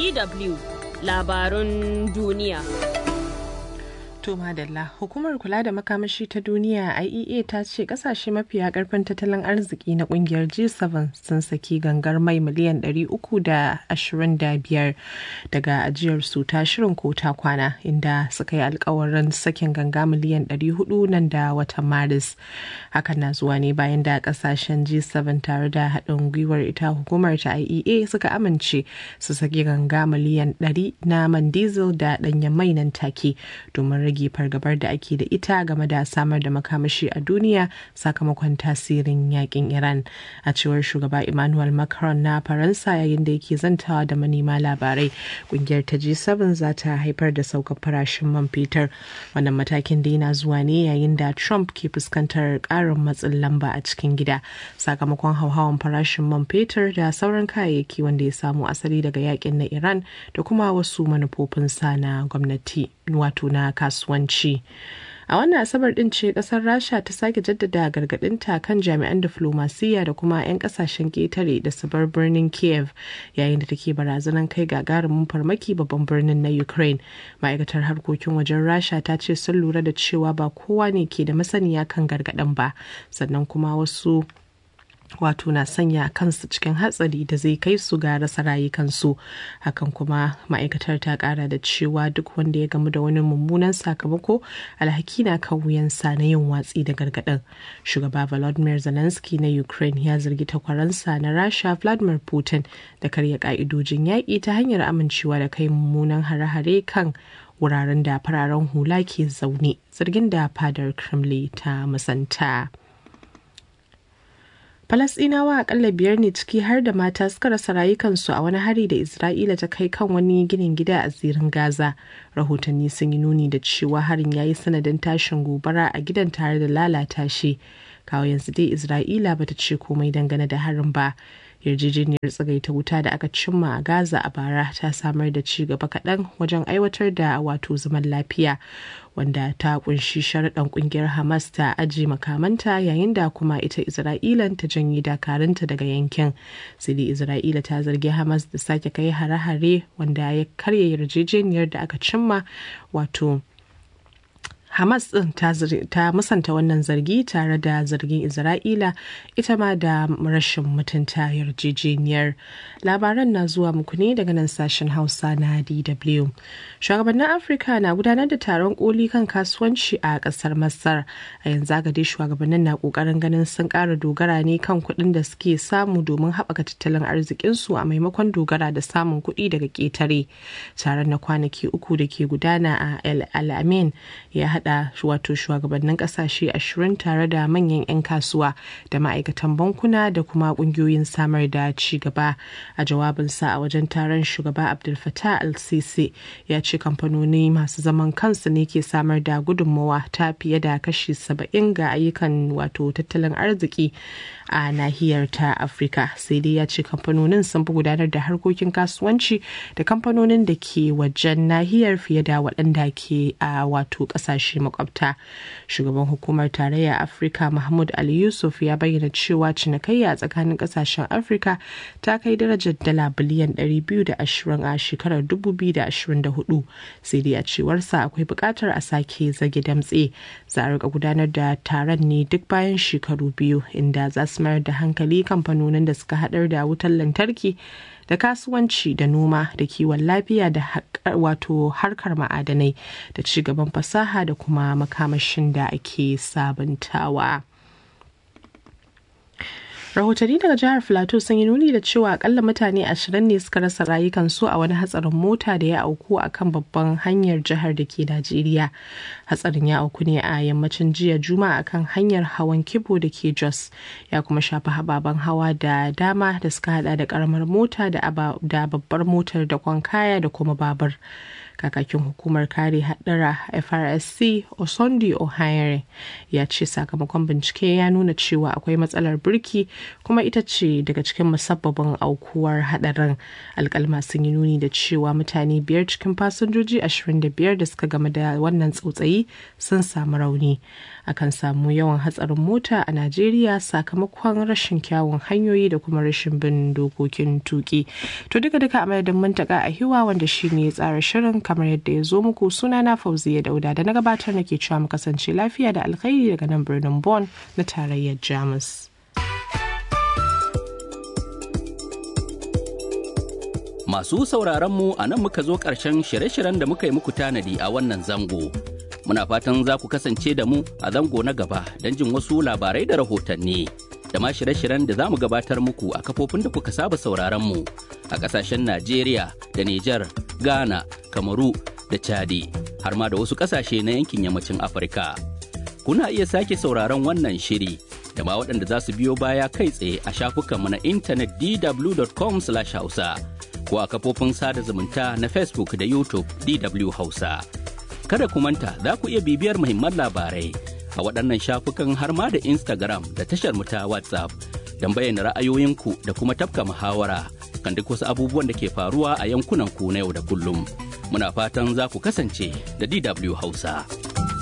DW labarun duniya. To madalla hukumar kula da makamashi ta duniya IEA ta ce kasashe mafiya karfin tattalin arziki na kungiyar G7 sun saki gangar mai miliyan 325 daga ajiyar su ta shirin kota kwana inda suka yi alkawarin sakin ganga miliyan 400 nan da watan Maris. Hakan na zuwa ne bayan da kasashen G7 tare da haɗin gwiwar ita hukumar ta IEA suka amince su saki ganga miliyan 100 na man diesel da ɗanyen mai nan take domin rage fargabar da ake da ita game da samar da makamashi a duniya sakamakon tasirin yakin Iran. A cewar shugaba Emmanuel Macron na Faransa yayin da yake zantawa da manema labarai, kungiyar ta G7 za ta haifar da saukar farashin man fetur. Wannan matakin da yana zuwa ne yayin da Trump ke fuskantar ƙarin matsin lamba a cikin gida sakamakon hauhawan farashin man fetur da sauran kayayyaki wanda ya samu asali daga yakin na Iran da kuma wasu manufofinsa na gwamnati wato na kasuwanci. a wannan asabar din ce kasar rasha ta sake jaddada gargadinta kan jami'an diflomasiyya da kuma 'yan kasashen ketare da su bar birnin kiev yayin da take barazanar kai gagarumin farmaki babban birnin na ukraine ma'aikatar harkokin wajen rasha ta ce sun lura da cewa ba kowa ne ke da masaniya kan gargadin ba sannan kuma wasu wato na sanya kansu cikin hatsari da zai kai su ga rasa rayukansu hakan kuma ma'aikatar ta kara da cewa duk wanda ya gamu da wani mummunan sakamako alhaki na kan wuyansa na yin watsi da gargaɗin shugaba volodymyr zelensky na ukraine ya zargi takwaransa na rasha vladimir putin da karya ka'idojin yaƙi ta hanyar amincewa da kai mummunan hare-hare kan wuraren da fararen hula ke zaune zargin da fadar kremlin ta musanta. Falasɗinawa akalla biyar ne ciki har da mata suka rasa rayukansu a wani hari da Isra'ila ta kai kan wani ginin gida a zirin Gaza. Rahotanni sun yi nuni da cewa harin ya yi sanadin tashin gobara a gidan tare da lalata shi. Kawo yanzu dai Isra'ila bata ce komai dangane da harin ba. yarjejeniyar tsagaita wuta da aka cimma a gaza a bara ta samar da ci gaba kaɗan wajen aiwatar da wato zaman lafiya wanda ta kunshi sharaɗan ƙungiyar hamas ta aji makamanta yayin da kuma ita isra'ilan ta janye dakarunta daga yankin sai dai isra'ila ta zargi hamas da sake kai hare-hare wanda ya karya yarjejeniyar da aka cimma wato Hamas ɗin ta musanta wannan zargi tare da zargin Isra'ila ita ma da rashin mutunta yarjejeniyar. Labaran na zuwa muku ne daga nan sashen Hausa na DW. Shugabannin Afirka na gudanar da taron koli kan kasuwanci a ƙasar Masar. A yanzu haka dai shugabannin na ƙoƙarin ganin sun ƙara dogara ne kan kuɗin da suke samu domin haɓaka tattalin arzikinsu a maimakon dogara da samun kuɗi daga ƙetare. Taron na kwanaki uku da ke gudana a El Alamein ya hada wato shugabannin kasashe ashirin tare da manyan 'yan kasuwa da ma'aikatan bankuna da kuma kungiyoyin samar da ci gaba a jawabinsa a wajen taron shugaba abdul fatah al-sisi ya ce kamfanoni masu zaman kansu ne ke samar da gudunmawa ta fiye da kashi saba'in ga ayyukan wato tattalin arziki a nahiyar ta afirka sai dai ya ce kamfanonin sun fi gudanar da harkokin kasuwanci da kamfanonin da ke wajen nahiyar fiye da waɗanda ke a wato ƙasashe makwabta shugaban hukumar tarayya afirka mahmud ali yusuf ya bayyana cewa cinikayya tsakanin ƙasashen afirka ta kai darajar dala biliyan 220 a shekarar 2024 sai dai a cewarsa akwai buƙatar a sake zage damtse za a rika gudanar da taron ne duk bayan shekaru biyu inda za su mayar da hankali kamfanonin da suka haɗar da wutar lantarki da kasuwanci da noma da kiwon lafiya da wato harkar ma'adanai da ci gaban fasaha da kuma makamashin da ake sabuntawa. rahotanni daga jihar filato sun yi nuni da cewa akalla mutane ashirin ne suka rasa rayukansu a wani hatsarin mota da ya auku a kan babban hanyar jihar da ke najeriya hatsarin ya auku ne a yammacin jiya juma'a kan hanyar hawan kibo da ke jos ya kuma shafi hababen hawa da dama da suka hada da karamar mota da babbar motar da kwan kaya da kuma babur kakakin hukumar kare haɗura FRSC Osondi Ohayere ya ce sakamakon bincike ya nuna cewa akwai matsalar birki kuma ita ce daga cikin musabbabin aukuwar hadarin alkalma sun yi nuni da cewa mutane biyar cikin fasinjoji 25 da suka game da wannan tsautsayi sun samu rauni akan samu yawan hatsarin mota a najeriya sakamakon rashin kyawun hanyoyi da kuma rashin bin dokokin tuki to duka duka a madadin mantaka a hiwa wanda shi ne ya tsara shirin kamar yadda ya zo muku suna na fauziya dauda da na gabatar nake cewa mu kasance lafiya da alkhairi daga nan birnin Bonn na tarayyar Jamus. Masu sauraron mu a nan muka zo ƙarshen shirye-shiryen da muka yi muku tanadi a wannan zango. Muna fatan za ku kasance da mu a zango na gaba don jin wasu labarai da rahotanni. Da ma shirye-shiryen da za mu gabatar muku a kafofin da kuka saba sauraron mu a ƙasashen Najeriya da Nijar, Ghana, Kamaru da Chadi, har ma da wasu ƙasashe na yankin yammacin Afirka. kuna iya sake sauraron wannan shiri da ma waɗanda za su biyo baya kai tsaye a shafukanmu na intanet dw.com hausa ko a kafofin sada zumunta na facebook da youtube dw hausa kada ku manta za ku iya bibiyar muhimman labarai a waɗannan shafukan har ma da instagram da tashar mu ta whatsapp don bayyana ra'ayoyinku da kuma tafka muhawara kan duk wasu abubuwan da ke faruwa a yankunan ku na yau da kullum muna fatan za ku kasance da dw hausa.